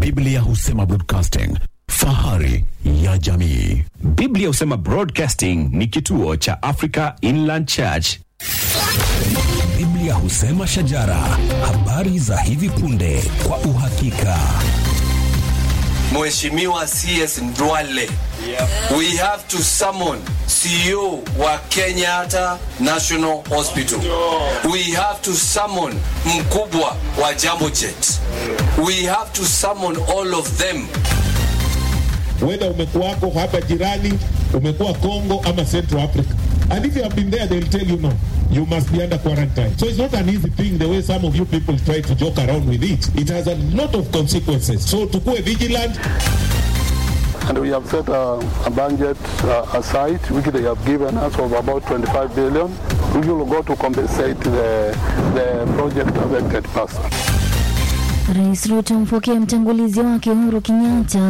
Biblia husema broadcasting, fahari ya jamii. Biblia husema Broadcasting ni kituo cha Africa Inland Church. Biblia husema shajara, habari za hivi punde kwa uhakika. Mheshimiwa CS Ndwale, we have to summon CEO wa Kenyatta National Hospital. We have to summon mkubwa wa Jambo Jet. We have to summon all of them. Whether umekuwako hapa jirani, umekuwa Congo ama Central Africa. And if you have been there, they'll tell you no. You must be under quarantine. So it's not an easy thing the way some of you people try to joke around with it. It has a lot of consequences. So tukue vigilant. And we have set a, a budget uh, aside, which they have given us of about 25 billion, which will go to compensate the, the project affected person. Rais Ruto mpokea mtangulizi wake Uhuru Kenyatta.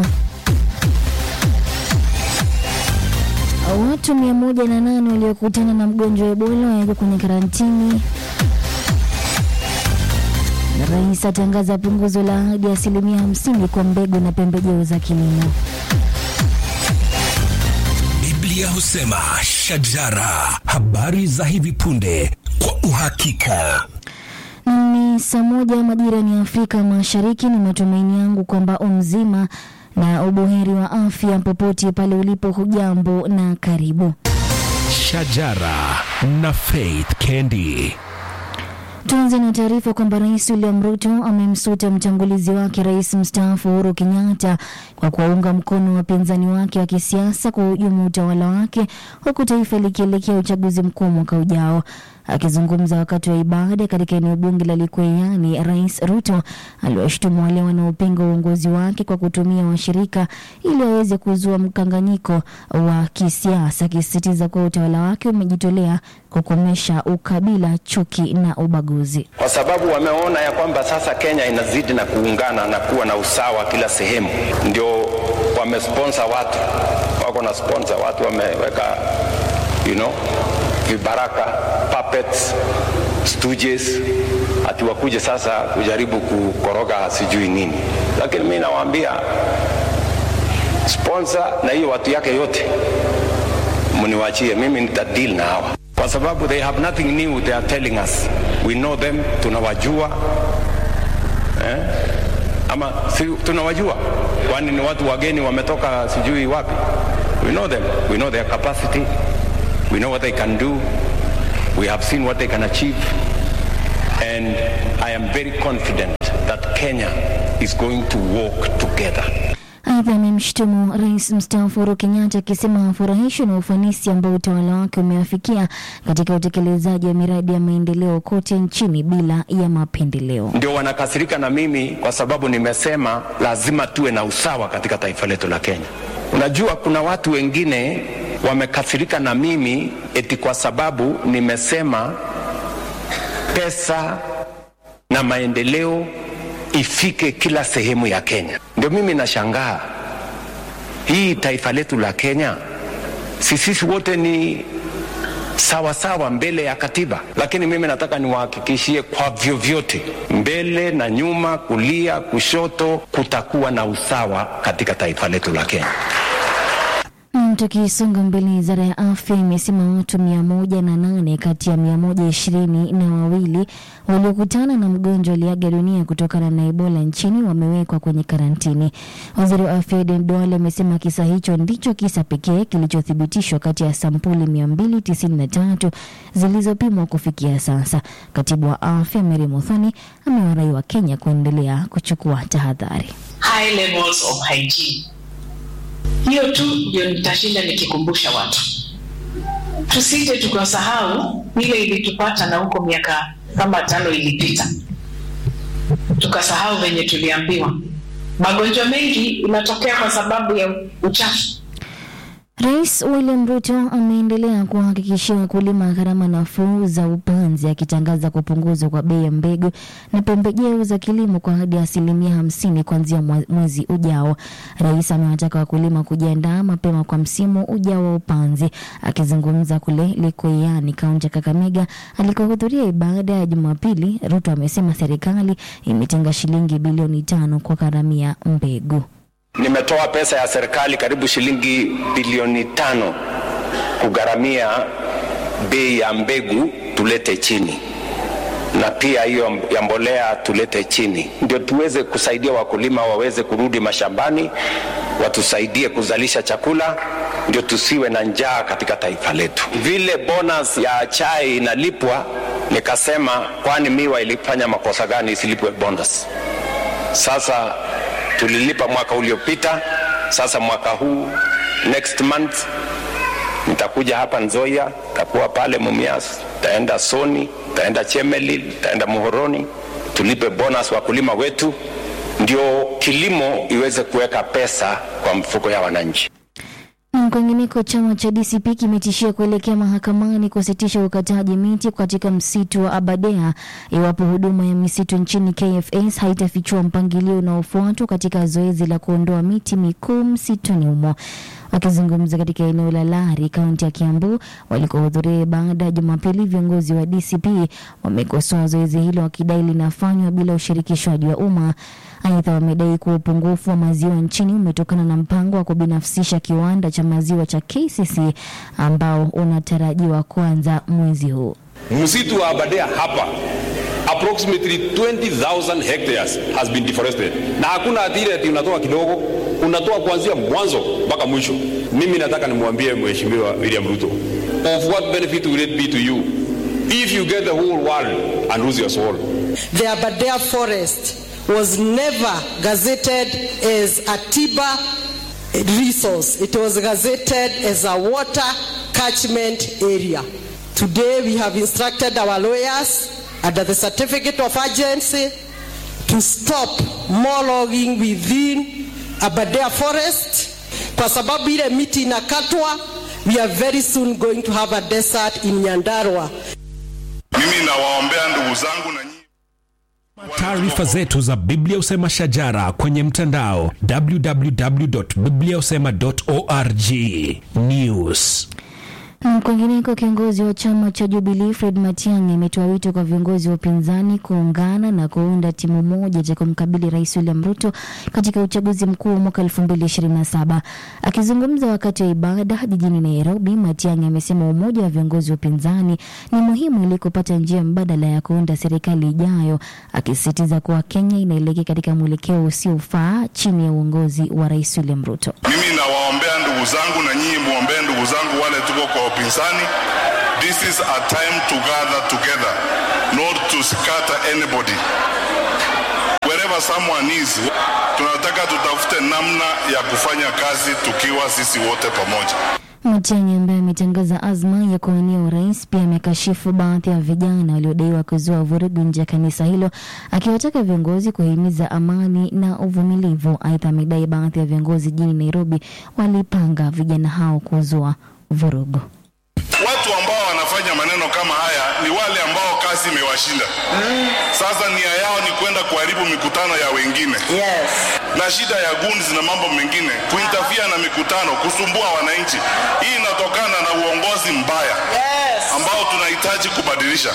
Watu 108 waliokutana na mgonjwa wa Ebola wawekwa kwenye karantini. Na rais atangaza punguzo la hadi asilimia 50 kwa mbegu na pembejeo za kilimo. Biblia husema shajara, habari za hivi punde kwa uhakika. Ni saa moja majira ni Afrika Mashariki. Ni matumaini yangu kwamba umzima na ubuheri wa afya popote pale ulipo. Hujambo na karibu. Shajara na Faith Kendi. Tuanze na taarifa kwamba Rais William Ruto amemsuta mtangulizi wake rais mstaafu Uhuru Kenyatta kwa kuwaunga mkono wapinzani wake wa kisiasa kuhujumu utawala wake huku taifa likielekea uchaguzi mkuu mwaka ujao. Akizungumza wakati wa ibada katika eneo bunge la Likuyani, Rais Ruto aliwashutumu wale wanaopinga uongozi wake kwa kutumia washirika ili waweze kuzua mkanganyiko wa kisiasa, akisisitiza kuwa utawala wake umejitolea kukomesha ukabila, chuki na ubaguzi. kwa sababu wameona ya kwamba sasa Kenya inazidi na kuungana na kuwa na usawa kila sehemu, ndio wamesponsor watu, wako na sponsor watu, wameweka you know, vibaraka puppets, stooges, ati wakuje sasa kujaribu kukoroga sijui nini, lakini mi nawaambia sponsor na hiyo watu yake yote mniwachie mimi nitadeal na hawa kwa sababu they have nothing new they are telling us we know them tunawajua eh? ama si, tunawajua kwani ni watu wageni wametoka sijui wapi we know them we know their capacity we know what they can do we have seen what they can achieve and i am very confident that kenya is going to walk together Aidha, amemshutumu rais mstaafu Uhuru Kenyatta akisema hafurahishwi na ufanisi ambao utawala wake umeafikia katika utekelezaji wa miradi ya maendeleo kote nchini bila ya mapendeleo. ndio wanakasirika na mimi kwa sababu nimesema lazima tuwe na usawa katika taifa letu la Kenya. Unajua, kuna watu wengine wamekasirika na mimi eti kwa sababu nimesema pesa na maendeleo ifike kila sehemu ya Kenya. Ndio mimi nashangaa hii taifa letu la Kenya, si sisi wote ni sawa sawa mbele ya katiba, lakini mimi nataka niwahakikishie kwa vyovyote, mbele na nyuma, kulia, kushoto, kutakuwa na usawa katika taifa letu la Kenya. Mm, Tukisonga mbele, wizara ya afya imesema watu mia moja na nane kati ya mia moja ishirini na wawili waliokutana na mgonjwa aliaga dunia kutokana na Ebola nchini wamewekwa kwenye karantini. Waziri wa afya Aden Duale amesema kisa hicho ndicho kisa pekee kilichothibitishwa kati ya sampuli 293 zilizopimwa kufikia sasa. Katibu wa afya Mary Muthoni amewarai wa Kenya kuendelea kuchukua tahadhari. high levels of hygiene. Hiyo tu ndio nitashinda nikikumbusha watu, tusije tukasahau ile ilitupata na huko miaka kama tano ilipita, tukasahau venye tuliambiwa. Magonjwa mengi inatokea kwa sababu ya uchafu. Rais William Ruto ameendelea kuwahakikishia wakulima gharama nafuu za upanzi akitangaza kupunguzwa kwa bei ya mbegu na pembejeo za kilimo kwa hadi asilimia hamsini kuanzia mwa- mwezi ujao. Rais amewataka wakulima kujiandaa mapema kwa msimu ujao wa upanzi. Akizungumza kule Likoiani, kaunti ya Kakamega, alikohudhuria ibada ya Jumapili, Ruto amesema serikali imetenga shilingi bilioni tano kwa gharamia mbegu. Nimetoa pesa ya serikali karibu shilingi bilioni tano kugharamia bei ya mbegu tulete chini, na pia hiyo ya mbolea tulete chini, ndio tuweze kusaidia wakulima waweze kurudi mashambani, watusaidie kuzalisha chakula, ndio tusiwe na njaa katika taifa letu. Vile bonus ya chai inalipwa, nikasema kwani miwa ilifanya makosa gani isilipwe bonus? Sasa tulilipa mwaka uliopita, sasa mwaka huu next month nitakuja hapa Nzoia, takuwa pale Mumias, taenda Soni, taenda Chemelil, taenda Muhoroni, tulipe bonus wakulima wetu, ndio kilimo iweze kuweka pesa kwa mfuko ya wananchi. Na kwingineko, chama cha DCP kimetishia kuelekea mahakamani kusitisha ukataji miti katika msitu wa Abadea iwapo huduma ya misitu nchini KFS haitafichua mpangilio unaofuatwa katika zoezi la kuondoa miti mikuu msituni humo. Wakizungumza katika eneo la Lari, kaunti ya Kiambu, walikohudhuria ibada Jumapili, viongozi wa DCP wamekosoa zoezi hilo wakidai linafanywa bila ushirikishwaji wa umma. Aidha, wamedai kuwa upungufu wa maziwa nchini umetokana na mpango wa kubinafsisha kiwanda cha maziwa cha KCC ambao unatarajiwa kuanza mwezi huu. Msitu wa Aberdare hapa approximately 20,000 hectares has been deforested, na hakuna atire ati unatoa kidogo, unatoa kuanzia mwanzo mpaka mwisho. Mimi nataka nimwambie Mheshimiwa William Ruto, of what benefit will it be to you if you get the whole world and lose your soul? The Aberdare forest was never gazetted as a Tiba resource. It was gazetted as a water catchment area. Today we have instructed our lawyers under the certificate of urgency to stop more logging within Aberdare forest kwa sababu ile miti inakatwa we are very soon going to have a desert in Nyandarua. Mimi nawaombea ndugu zangu na nyinyi Taarifa zetu za Biblia Usema Shajara kwenye mtandao www.bibliausema.org. News. Na Kwingineko, kiongozi wa chama cha Jubilee Fred Matiang'i ametoa wito kwa viongozi wa upinzani kuungana na kuunda timu moja cha kumkabili Rais William Ruto katika uchaguzi mkuu wa mwaka 2027. Akizungumza wakati wa ibada jijini Nairobi, Matiang'i amesema umoja wa viongozi wa upinzani ni muhimu ili kupata njia mbadala ya kuunda serikali ijayo, akisisitiza kuwa Kenya inaelekea katika mwelekeo usiofaa chini ya uongozi wa Rais William Ruto. mimi nawaombea ndugu zangu na nyinyi muombee ndugu zangu wale tuko kwa upinzani this is a time to gather together not to scatter anybody wherever someone is tunataka tutafute namna ya kufanya kazi tukiwa sisi wote pamoja Matiang'i ambaye ametangaza azma ya kuwania urais pia amekashifu baadhi ya vijana waliodaiwa kuzua vurugu nje ya kanisa hilo, akiwataka viongozi kuhimiza amani na uvumilivu. Aidha, amedai baadhi ya viongozi jijini Nairobi walipanga vijana hao kuzua vurugu. watu ambao wanafanya maneno kama haya ni wale ambao kazi imewashinda sasa nia yao ni kwenda kuharibu mikutano ya wengine yes. na shida ya guns na mambo mengine kuintafia na mikutano kusumbua wananchi hii inatokana na uongozi mbaya Yes. ambao tunahitaji kubadilisha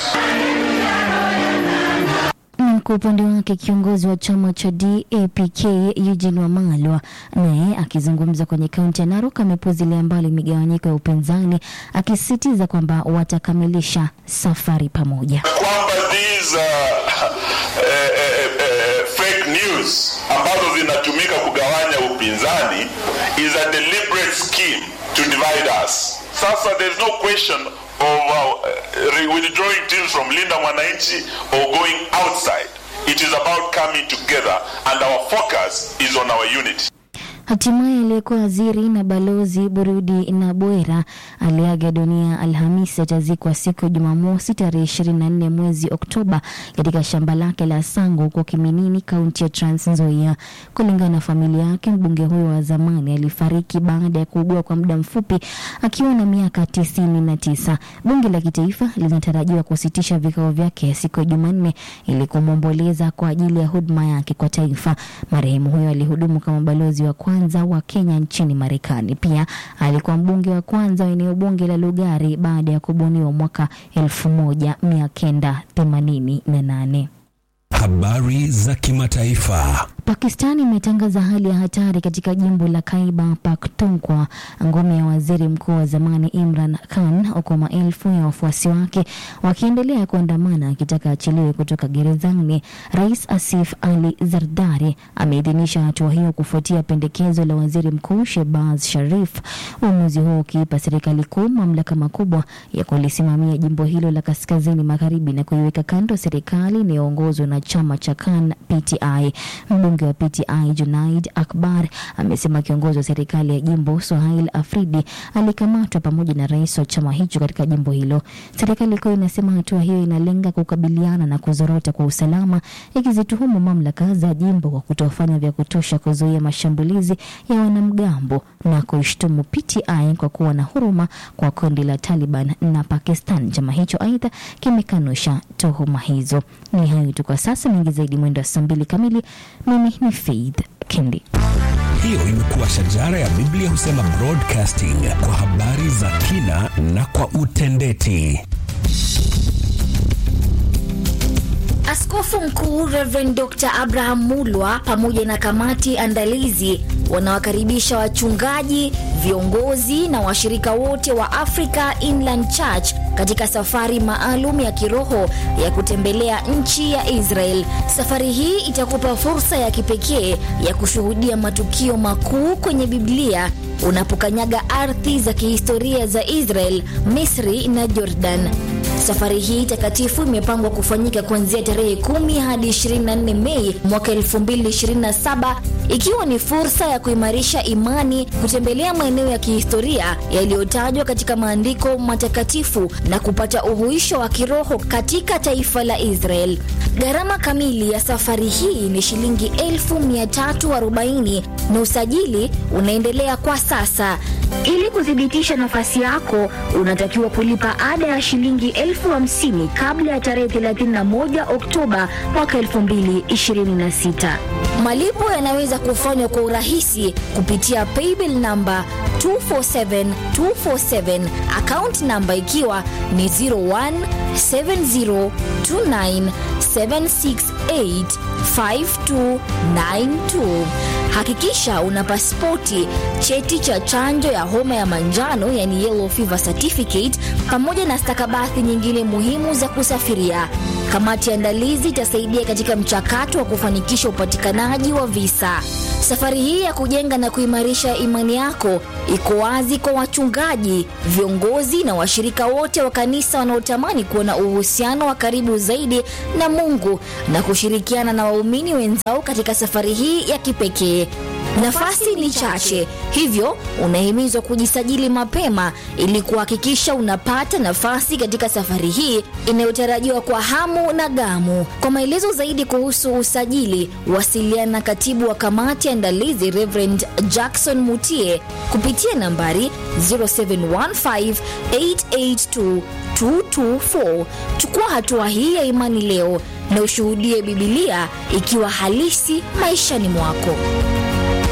Na kwa upande wake kiongozi wa chama cha DAPK Eugene Wamalwa naye akizungumza kwenye kaunti ya Narok amepuzilia mbali migawanyiko ya upinzani akisisitiza kwamba watakamilisha safari pamoja. kwamba these uh, eh, eh, eh, fake news ambazo zinatumika kugawanya upinzani is a deliberate scheme to divide us sasa there is no question of uh, withdrawing teams from linda mwananchi or going outside it is about coming together and our focus is on our unity Hatimaye aliyekuwa waziri na balozi Burudi Nabwera aliaga dunia Alhamisi. Atazikwa siku ya Jumamosi tarehe 24 mwezi Oktoba katika shamba lake la Sango huko Kiminini, kaunti ya Trans Nzoia. Kulingana na familia yake, mbunge huyo wa zamani alifariki baada ya kuugua kwa muda mfupi akiwa na miaka tisini na tisa. Bunge la kitaifa linatarajiwa kusitisha vikao vyake siku ya Jumanne ili kumwomboleza kwa ajili ya huduma yake kwa taifa. Marehemu huyo alihudumu kama balozi wa kwanza wa Kenya nchini Marekani. Pia alikuwa mbunge wa kwanza wa eneo bunge la Lugari baada ya kubuniwa mwaka 1988. Habari za kimataifa. Pakistan imetangaza hali ya hatari katika jimbo la Khyber Pakhtunkhwa, ngome ya waziri mkuu wa zamani Imran Khan, huku maelfu ya wafuasi wake wakiendelea kuandamana akitaka achiliwe kutoka gerezani. Rais Asif Ali Zardari ameidhinisha hatua hiyo kufuatia pendekezo la waziri mkuu Shehbaz Sharif, uamuzi huo ukiipa serikali kuu mamlaka makubwa ya kulisimamia jimbo hilo la kaskazini magharibi na kuiweka kando serikali inayoongozwa na chama cha Khan PTI. Mbunge wa PTI Junaid Akbar amesema kiongozi wa serikali ya jimbo Sohail Afridi alikamatwa pamoja na rais wa chama hicho katika jimbo hilo. Serikali kuu inasema hatua hiyo inalenga kukabiliana na kuzorota kwa usalama, ikizituhumu mamlaka za jimbo kwa kutofanya vya kutosha kuzuia mashambulizi ya wanamgambo na kuishtumu PTI kwa kuwa na huruma kwa kundi la Taliban na Pakistan. Chama hicho aidha kimekanusha tuhuma hizo. Ni hayo tu kwa sasa, mengi zaidi mwendo wa saa mbili kamili. Mimi ni Faith Kendi. Hiyo imekuwa shajara ya Biblia husema broadcasting kwa habari za kina na kwa utendeti. Askofu Mkuu Reverend Dr. Abraham Mulwa pamoja na kamati andalizi wanawakaribisha wachungaji, viongozi na washirika wote wa Africa Inland Church katika safari maalum ya kiroho ya kutembelea nchi ya Israel. Safari hii itakupa fursa ya kipekee ya kushuhudia matukio makuu kwenye Biblia unapokanyaga ardhi za kihistoria za Israel, Misri na Jordan. Safari hii takatifu imepangwa kufanyika kuanzia tarehe 10 hadi 24 Mei mwaka 2027 ikiwa ni fursa ya kuimarisha imani, kutembelea maeneo ya kihistoria yaliyotajwa katika maandiko matakatifu na kupata uhuisho wa kiroho katika taifa la Israel. Gharama kamili ya safari hii ni shilingi 1340 na usajili unaendelea kwa sasa. Ili kuthibitisha nafasi yako, unatakiwa kulipa ada ya shilingi elfu hamsini kabla ya tarehe 31 Oktoba mwaka 2026. Malipo yanaweza kufanywa kwa urahisi kupitia paybill namba 247247 account namba ikiwa ni 017029768592. Hakikisha una pasipoti, cheti cha chanjo ya homa ya manjano yani yellow fever certificate, pamoja na stakabadhi nyingine muhimu za kusafiria. Kamati ya andalizi itasaidia katika mchakato wa kufanikisha upatikanaji wa visa. Safari hii ya kujenga na kuimarisha imani yako iko wazi kwa wachungaji, viongozi na washirika wote wa kanisa wanaotamani kuwa na uhusiano wa karibu zaidi na Mungu na kushirikiana na waumini wenzao katika safari hii ya kipekee. Nafasi ni chache, hivyo unahimizwa kujisajili mapema ili kuhakikisha unapata nafasi katika safari hii inayotarajiwa kwa hamu na gamu. Kwa maelezo zaidi kuhusu usajili, wasiliana na katibu wa kamati ya andalizi Reverend Jackson Mutie kupitia nambari 0715882224. Chukua hatua hii ya imani leo na ushuhudie Bibilia ikiwa halisi maishani mwako.